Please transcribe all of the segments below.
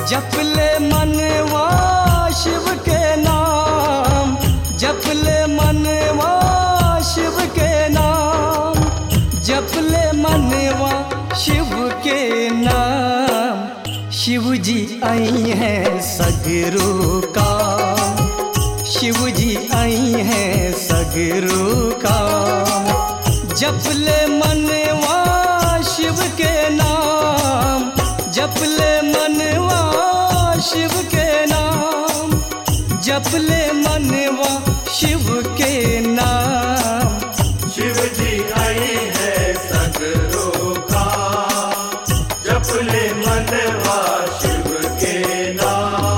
जप ले मनवा शिव के नाम जप ले मनवा शिव के नाम जप ले मनवा शिव के नाम शिव जी आई हैं सगरो काम शिव जी आई हैं सगरो काम जप ले मनवा शिव के नाम जप ले मनवा शिव के नाम जप ले मनवा शिव के नाम शिव जी आई है सगरो का जपले मनवा शिव के नाम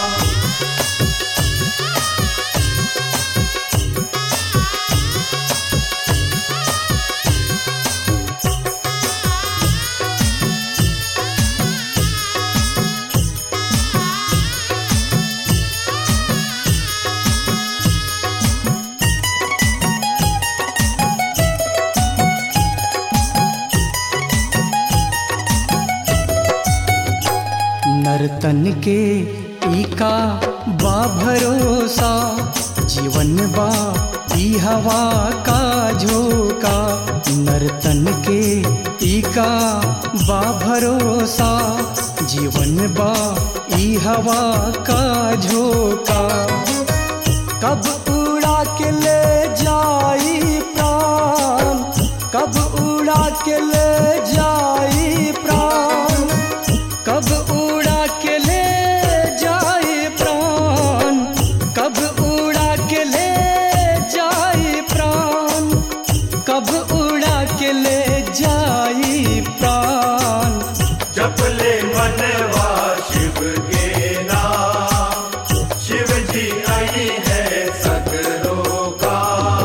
नर्तन के ईका बा भरोसा जीवन बा ई हवा का झोंका नर्तन के ईका बा भरोसा जीवन बा ई हवा का झोंका कब उड़ा के ले जाई प्राण कब उड़ा के ले जाई प्राण कब उड़ा के ले जाए प्राण कब उड़ा के ले जाए प्राण कब उड़ा के ले जाए प्राण जपले मनवा शिव के नाम शिव जी आई है सगरो का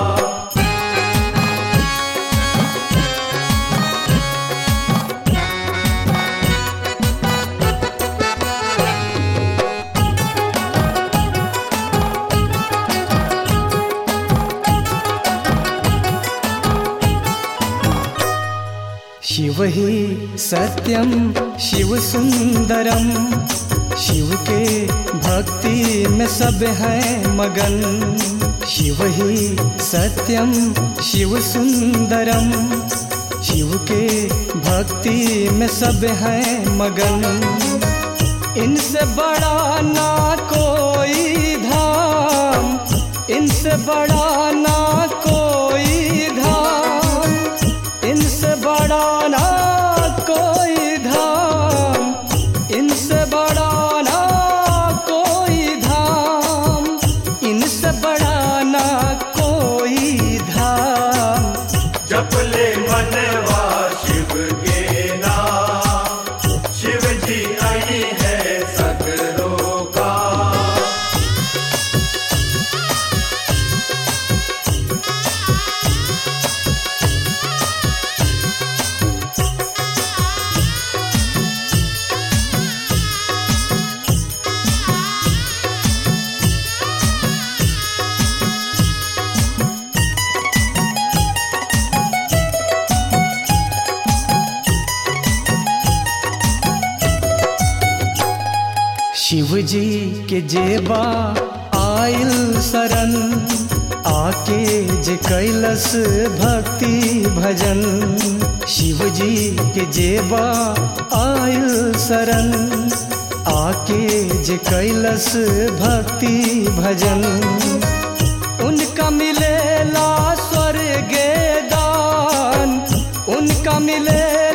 शिव ही सत्यम शिव सुंदरम शिव के भक्ति में सब है मगन शिव ही सत्यम शिव सुंदरम शिव के भक्ति में सब है मगन इनसे बड़ा ना कोई धाम इनसे बड़ा ना कोई धाम इनसे बड़ा ना कोई धाम इनसे बड़ा ना कोई धाम इनसे बड़ा ना कोई धाम जपले मनवा शिव के नाम शिव जी आई है सगरो का शिव जी के जेबा आइल शरण आके जे कैलस भक्ति भजन शिव जी के जेबा आइल शरण आके जे कैलस भक्ति भजन उनका मिलेला स्वर्ग दान उनका मिले